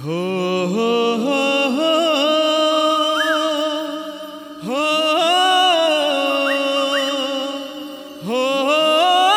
हो हो हो हो हो हो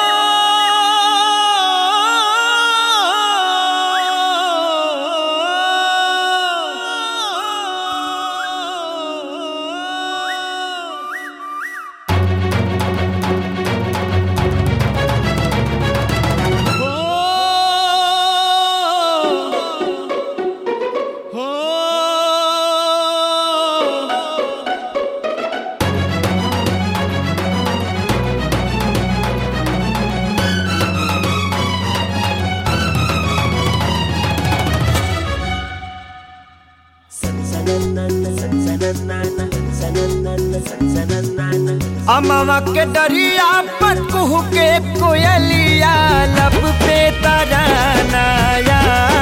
अमवा के डरिया पर कुहू के कोयलिया लब पे तरानाया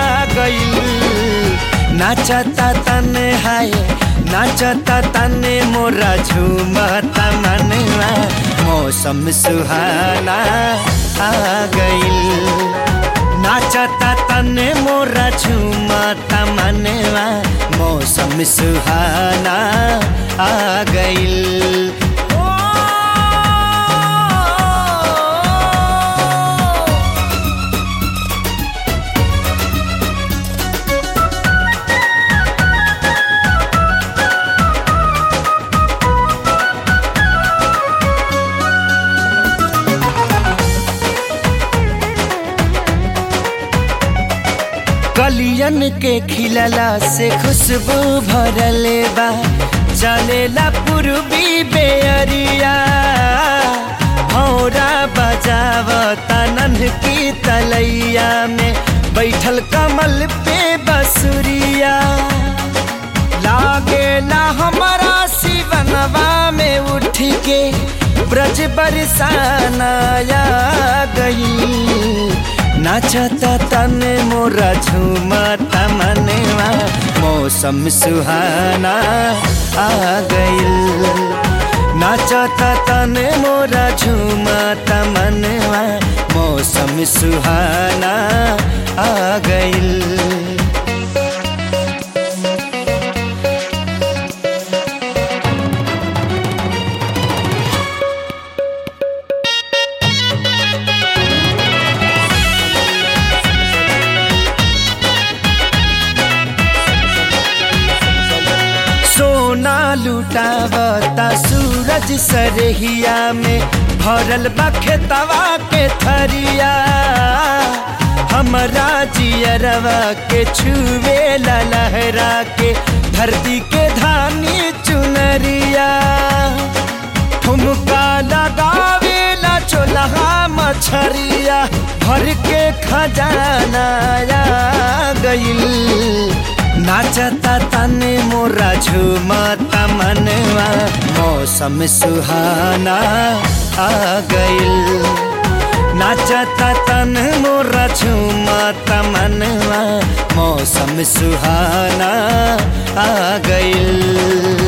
गईल नाचता तने हाय नाचता तने मोरा झूमता मनवा मौसम सुहाना आ गईल नाचता तने मोरा झूमता मनवा मौसम सुहाना आ गईल कलियन के खिलला से खुशबू भरले बा चलेला पूर्वी बेअरिया भौरा बजावता नन्ह की तलैया में बैठल कमल पे बसुरिया लागेला हमारा शिवनवा में उठ के ब्रज बरसानाया गई नाचता तने मोरा झूमता मनवा मौसम सुहाना आ गईल नाचता तने मोरा झूमता मनवा मौसम सुहाना आ गईल सोना लुटावता सूरज सरहिया में भरल बा खेतवा के थरिया हमरा जियरवा के छुए ला लहरा के धरती के धानी चुनरिया ठुमका लगावे ला चोलहा मछरिया भर के खजाना आ गईल नाचता तने मोरा झूमता मनवा मौसम सुहाना आ गईल नाचता तन मोरा झूमता मनवा मौसम सुहाना आ गईल